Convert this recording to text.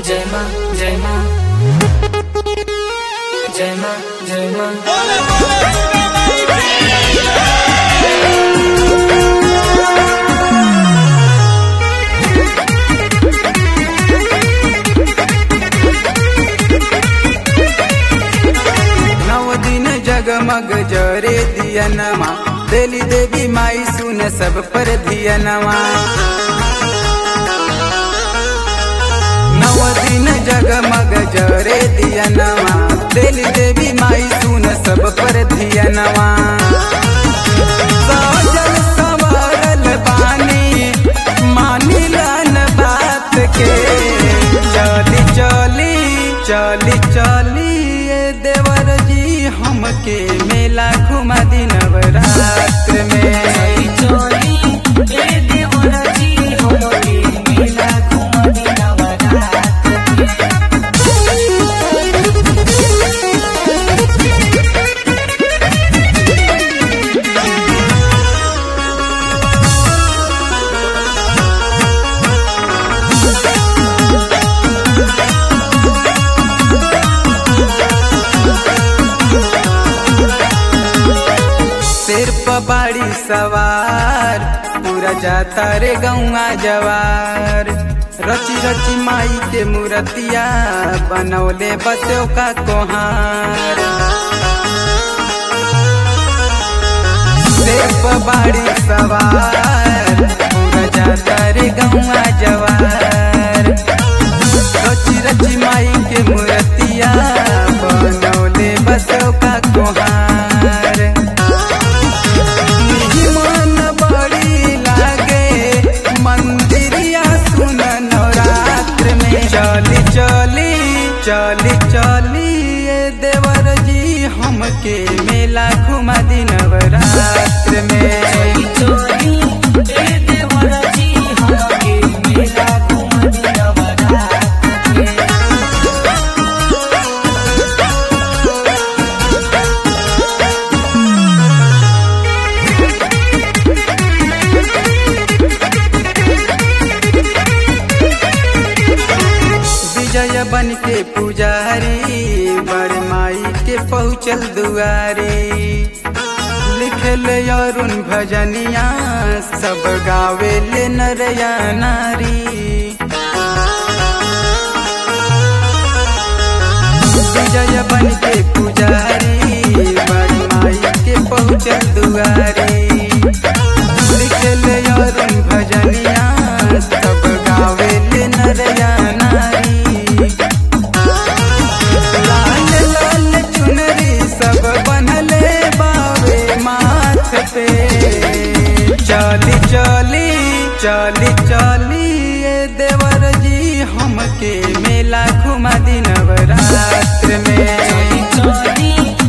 जय माँ जय माँ जय माँ जय माँ नव दिन जगमग जरे दियनमा देली देवी माई सुन सब पर धियनमा नव दिन जगमग जरे दियनमा देली देवी माई सुन सब पर धियनमा साजल संवरल बानी मानिलन बात के चली चली चली चली ये देवर जी हमके मेला घुमा दी नवरात्र में चोरी ए देवरा जी हमके मेला घुमा दी नवरात्र में। सिर पर बाड़ी सवार पूरा जाता रे गौआ जवार रची रची माई के मूर्तिया बनौले बसो का कोहार सिर पर बाड़ी सवार पूरा जाता रे गौआ जवार रची रची माई के मूर्तिया बनौले बसो का कोहार मन बड़ी लागे मंदिरिया सुन नवरात्र में चली चली चली चली ये देवर जी हमके मेला घुमा दी नवरात्र में चोरी ए देवरा जी हमके मेला घुमा दी नवरात्र में। विजय बन के पुजारी बड़ माई के पहुँचल दुआरी लिखल अरुण भजनिया सब गावे ले नरया नारी विजय बन के पुजारी बड़ माई के पहुँचल दुआरी लिखल अरुण भजनिया सब गावे ले नरया नारी लाल लाल चुनरी सब बनले बावे माथ पे चली चली चली चली ये देवर जी हमके मेला घुमा दी नवरात्र में चोरी